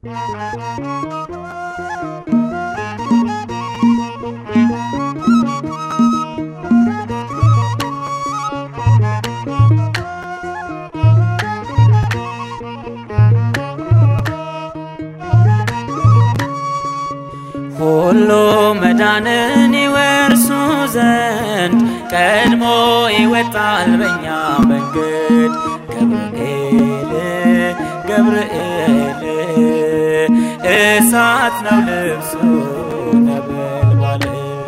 ሁሉ መዳንን ይወርሱ ዘንድ ቀድሞ ይወጣል በኛ መንገድ ገብርኤል ገብርኤል እሳት ነው ልብሱ ነበልባል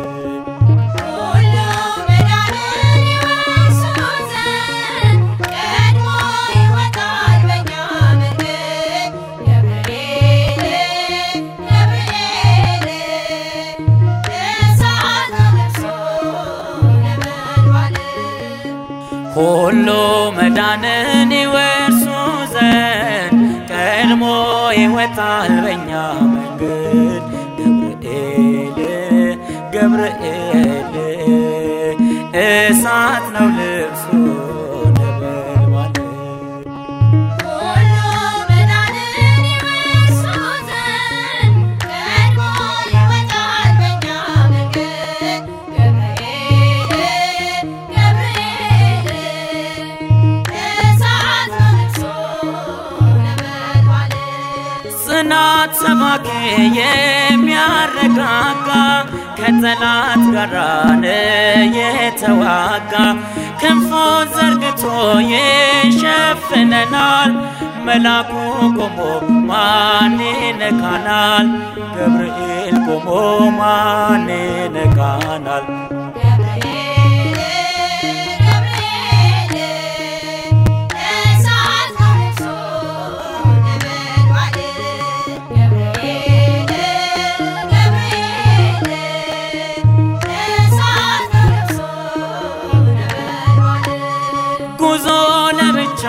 ሁሉ መዳንን ይወርሱ ዘንድ ቀድሞ ይወጣል በኛ መንገድ ገብርኤል ገብርኤል እሳት ነው ልብሱ ነበልባል ሁሉ መዳንን ይወርሱ ዘንድ ቀድሞ ይወጣል በኛ መንገድ ገብርኤል ገብርኤል እሳት ነው ልብሱ ነበልባል ሁሉ መዳንን ይወርሱ ዘንድ ቀድሞ ይወጣል በኛ መንገድ ገብርኤል ገብርኤል እሳት ነው ልብሱ ነበልባል ጽናት ሰባኬ የሚያረጋጋ ከጠላት ጋር የተዋጋ ክንፉን ዘርግቶ ይሸፍነናል። መላኩ ቆሞ ማን ይነካናል? ገብርኤል ቆሞ ማን ይነካናል? ገብርኤል ገብርኤል እሳት ነው ልብሱ ነበልባል ገብርኤል ገብርኤል እሳት ነው ልብሱ ነበልባል ጉዞ ለብቻ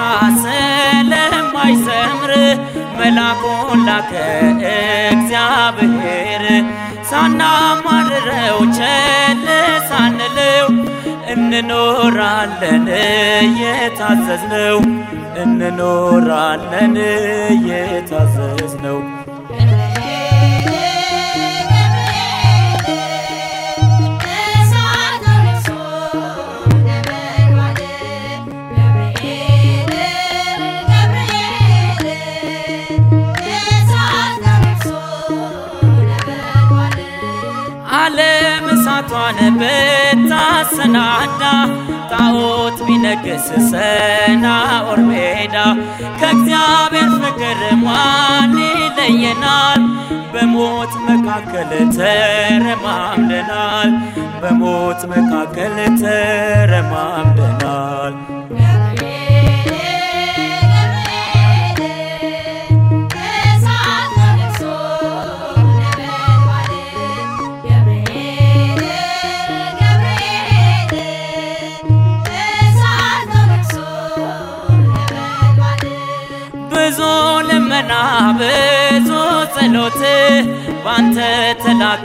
ስለማይሰምር መላኩን ላከ እግዚአብሔር ሳናማርረው ቸል ሳንለው እንኖራለን እየታዘዝነው እንኖራለን እየታዘዝነው እሳት ነው ልብሱ ነበልባል ገብርኤል ገብርኤል እሳት ነው ልብሱ ነበልባል ዓለም እሳቷን ብታሰናዳ ጣዖት ቢነግስ ሰናዖር ሜዳ ከእግዚአብሔር ፍቅር ማን ይለየናል? በሞት መካከል ተረማምደናል። በሞት መካከል ተረማምደናል። እሳት ነው ልብሱ ነበልባል ገብርኤል ገብርኤል እሳት ነው ልብሱ ነበልባል ብዙ ልመና ብዙ ጸሎት ባንተ ተላከ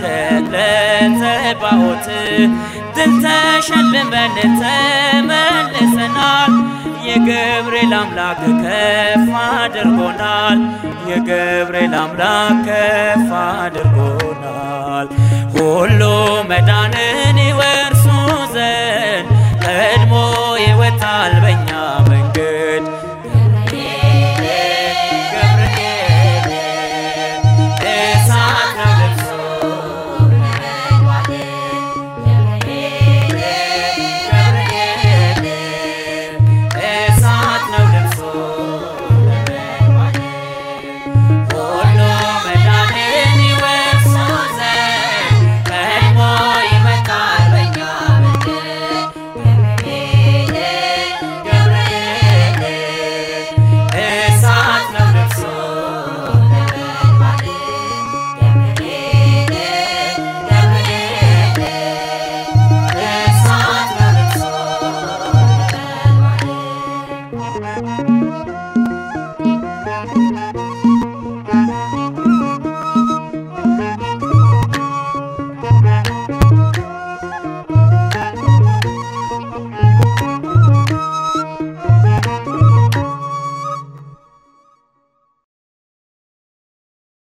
ለተባዖት ድል ተሸልመን ተመልሰናል። የገብርኤል አምላክ ከፍ አድርጎናል። የገብርኤል አምላክ ከፍ አድርጎናል። ሁሉ መዳንን